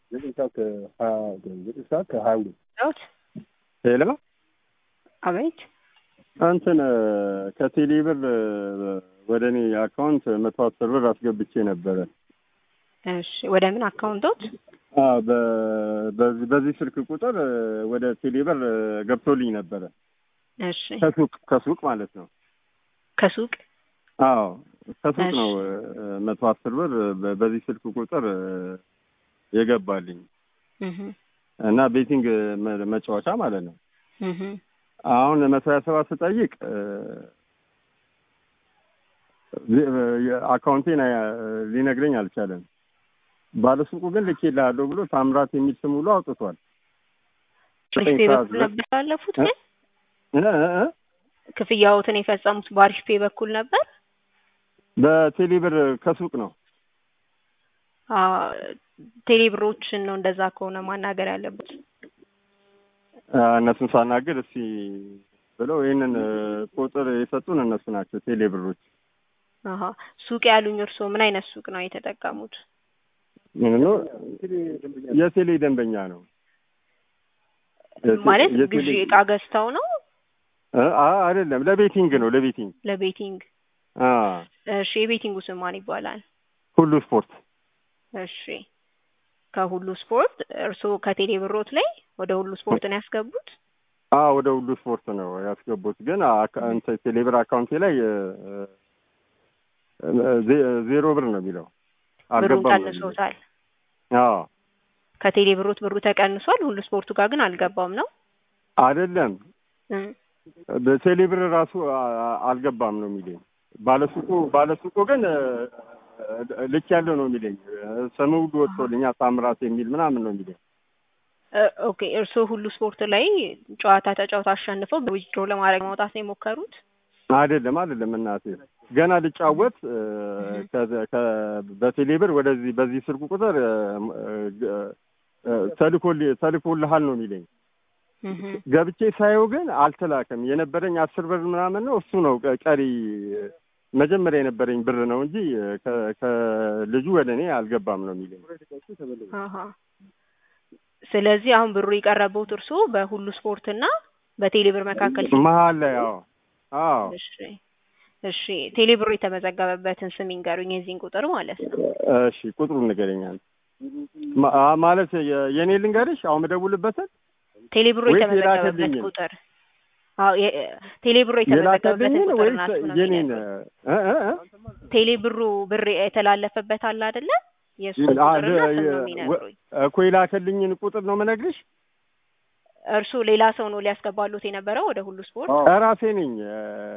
ዘጠኝ ሰዓት ከሀያ ዘጠኝ ሰዓት ከሀያ ሁለት ዳውት ሄሎ አቤት እንትን ከቴሌ ብር ወደ እኔ አካውንት መቶ አስር ብር አስገብቼ ነበረ። እሺ ወደ ምን አካውንቶት አዎ፣ በ- በዚህ በዚህ ስልክ ቁጥር ወደ ቴሌ ብር ገብቶልኝ ነበረ እሺ ከሱቅ ከሱቅ ማለት ነው። ከሱቅ አዎ ከሱቅ እሺ። ነው መቶ አስር ብር በ- በዚህ ስልክ ቁጥር የገባልኝ እህ እና ቤቲንግ መ- መጫወቻ ማለት ነው። እህ አሁን መቶ ሀያ ሰባት ስጠይቅ አካውንቴን ሊነግረኝ አልቻለም። ባለሱቁ ግን ልኬልሃለሁ ብሎ ታምራት የሚል ስም ሁሉ አውጥቷል። ዘጠኝ ሪስፔ ሰዓት በኩል ድረስ ነበር ያለፉት ግን እ እ እ ክፍያዎትን የፈጸሙት በአሪፍ ፔ በኩል ነበር። በቴሌ ብር ከሱቅ ነው። አ ቴሌብሮችን ነው እንደዛ ከሆነ ማናገር ያለበት። አ፣ እነሱን ሳናግር እስቲ ብለው ይህንን ቁጥር የሰጡን እነሱ ናቸው ቴሌ ብሮች። አሀ ሱቅ ያሉኝ እርስዎ ምን አይነት ሱቅ ነው የተጠቀሙት? ምን ነው የቴሌ ደንበኛ ነው የቴ- ማለት የቴሌ- ግዢ እቃ ገዝተው ነው እ፣ አ አይደለም ለቤቲንግ ነው ለቤቲንግ ለቤቲንግ? አ እሺ የቤቲንጉ ስም ማን ይባላል? ሁሉ ስፖርት እሺ ከሁሉ ስፖርት እርስዎ ከቴሌ ብሮት ላይ ወደ ሁሉ ስፖርት ነው ያስገቡት? አ ወደ ሁሉ ስፖርት ነው ያስገቡት። ግን አካ- እንትን ቴሌብር አካውንቴ ላይ እ፣ እ፣ ዜ- ዜሮ ብር ነው የሚለው ብሩን አልገባም ነው የሚለው። ቀንሶታል። አዎ ከቴሌ ብሮት ብሩ ተቀንሷል። ሁሉ ስፖርቱ ጋር ግን አልገባም ነው አይደለም እ በቴሌብር ራሱ አ- አ- አልገባም ነው የሚለኝ። ባለሱቁ ባለሱቁ ግን እ፣ ልክ ያለው ነው የሚለኝ። ስም ሁሉ ወጥቶልኛል ታምራት የሚል ምናምን ነው የሚለኝ። እ፣ ኦኬ እርስዎ ሁሉ ስፖርት ላይ ጨዋታ ተጫውተው አሸንፈው በዊዝድሮ ለማድረግ ማውጣት ነው የሞከሩት? አይደለም አይደለም እናቴ ገና ልጫወት እ፣ ከ- ከ- በቴሌብር ወደዚህ በዚህ ስልኩ ቁጥር እ፣ እ፣ እ፣ ተልኮል- ተልኮልሃል ነው የሚለኝ። እህ ገብቼ ሳየው ግን አልተላከም። የነበረኝ አስር ብር ምናምን ነው እሱ ነው ቀ- ቀሪ መጀመሪያ የነበረኝ ብር ነው እንጂ ከ- ከልጁ ወደ እኔ አልገባም ነው የሚለኝ። አሀ ስለዚህ አሁን ብሩ የቀረበውት እርስዎ በሁሉ ስፖርት እና በቴሌ ብር መካከል መሀል ላይ አዎ አዎ እሺ እሺ ቴሌ ብሩ የተመዘገበበትን ስም ይንገሩኝ የዚህን ቁጥር ማለት ነው እሺ ቁጥሩን ንገረኛል ማ- አ- ማለት የ- የኔ ልንገርሽ አሁን መደውልበትን ቴሌ ብሩ ወይስ የተመዘገበበት የላከልኝን? ቁጥር አዎ የ- ቴሌ ብሩ የተመዘገበበትን የላከልኝን ቁጥር ወይስ ናት ነው የኔን የሚነግሩኝ። እ እ እ? ቴሌ ብሩ ብር የተላለፈበት አለ አይደለ የእሱ አ- ቁጥርና ለ- ስም ነው የ- የሚነግሩኝ እኮ የላከልኝን ቁጥር ነው የምነግርሽ። እርሱ ሌላ ሰው ነው ሊያስገባሉት የነበረው ወደ ሁሉ ስፖርት ራሴ ነኝ እ፣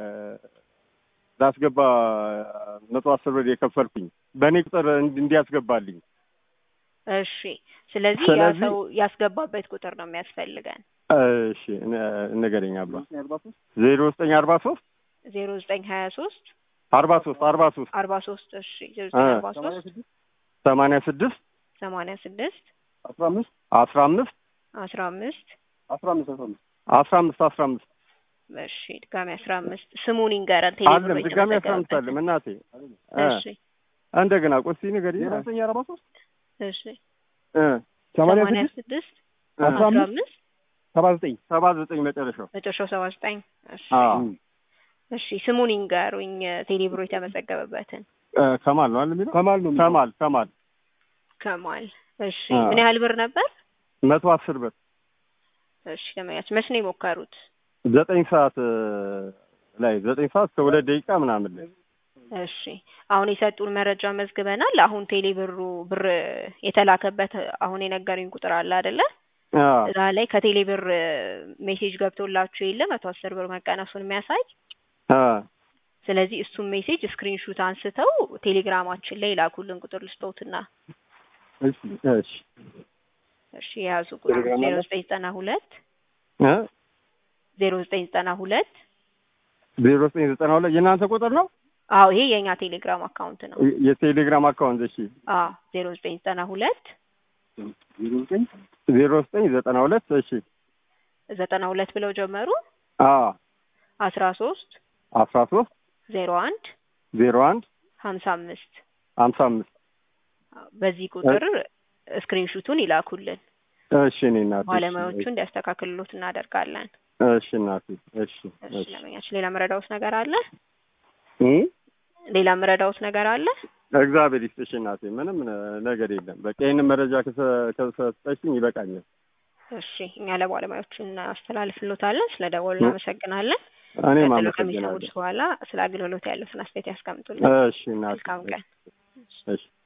ላስገባ መቶ አስር ብር የከፈልኩኝ በእኔ ቁጥር እንዲ- እንዲያስገባልኝ እሺ ስለዚህ ያ ስለዚህ- ሰው ያስገባበት ቁጥር ነው የሚያስፈልገን እሺ ነ- ንገረኝ አባ ዜሮ ዘጠኝ አርባ ሶስት ዜሮ ዘጠኝ ሀያ ሶስት አርባ ሶስት አርባ ሶስት አርባ ሶስት እሺ ዜሮ ዘጠኝ አርባ ሶስት ሰማንያ ስድስት ሰማንያ ስድስት አስራ አምስት አስራ አምስት አስራ አምስት አስራ አምስት አስራ አምስት አስራ አምስት እሺ ድጋሚ አስራ አምስት ስሙን ይንገረን ቴሌ ብር አለም ድጋሚ አስራ አምስት አለም እናቴ እ፣ እሺ እንደገና ቆሲ ንገሪኝ ዘጠኝ አርባ ሶስት እሺ እ፣ ሰማንያ ስድስት አስራ አስራ አምስት አምስት ሰባ ዘጠኝ ሰባ ዘጠኝ መጨረሻው መጨረሻው ሰባ ዘጠኝ እሺ አዎ እሺ ስሙን ይንገሩኝ ቴሌ ብሮ የተመዘገበበትን እ፣ ከማል ነው አይደል የሚለው ከማል ነው ከማል ከማል ከማል እሺ አዎ። ምን ያህል ብር ነበር መቶ አስር ብር እሺ ለመያዝ መች ነው የሞከሩት ዘጠኝ ሰዓት እ፣ ላይ ዘጠኝ ሰዓት ከሁለት ደቂቃ ምናምን ላይ እሺ አሁን የሰጡን መረጃ መዝግበናል አሁን ቴሌ ብሩ ብር የተላከበት አሁን የነገሩኝ ቁጥር አለ አይደለ አዎ እዛ ላይ ከቴሌ ብር ሜሴጅ ገብቶላችሁ የለ መቶ አስር ብር መቀነሱን የሚያሳይ አ ስለዚህ እሱን ሜሴጅ ስክሪንሹት አንስተው ቴሌግራማችን ላይ ላኩልን ቁጥር ልስጠውትና እሺ እሺ እሺ የያዙ ቁጥር ቴሌግራም ዜሮ አለ? ዘጠኝ ዘጠና ሁለት እ ዜሮ ዘጠኝ ዘጠና ሁለት ዜሮ ዘጠኝ ዘጠና ሁለት የእናንተ ቁጥር ነው አዎ ይሄ የእኛ ቴሌግራም አካውንት ነው የ- የቴሌግራም አካውንት እሺ አዎ ዜሮ ዘጠኝ ዘጠና ሁለት ዜሮ ዘጠኝ ዘጠና ሁለት እሺ ዘጠና ሁለት ብለው ጀመሩ አ አስራ ሶስት አስራ ሶስት ዜሮ አንድ ዜሮ አንድ ሀምሳ አምስት ሀምሳ አምስት በዚህ ቁጥር ስክሪንሹቱን ይላኩልን። እሺ እኔ እናቴ እሺ፣ ባለሙያዎቹ እንዲያስተካክሉት እናደርጋለን። እሺ እናቴ እሺ እሺ እሺ ደንበኛችን ሌላ መረዳውት ነገር አለ? እ ሌላ መረዳውት ነገር አለ? እግዚአብሔር ይስጥሽ እናቴ። ምንም ነገር የለም። በቃ ይህንን መረጃ ከሰ- ከሰጠሽኝ ይበቃኛል። እሺ እኛ ለባለሙያዎቹ እናስተላልፍሎታለን። ስለ ደወሉ እናመሰግናለን። እኔም ቀጥሎ አመሰግናለሁ። ከሚሰሙት በኋላ ስለ አገልግሎት ያሉትን አስተያየት ያስቀምጡልን። እሺ እናቴ መልካም ቀን። እሺ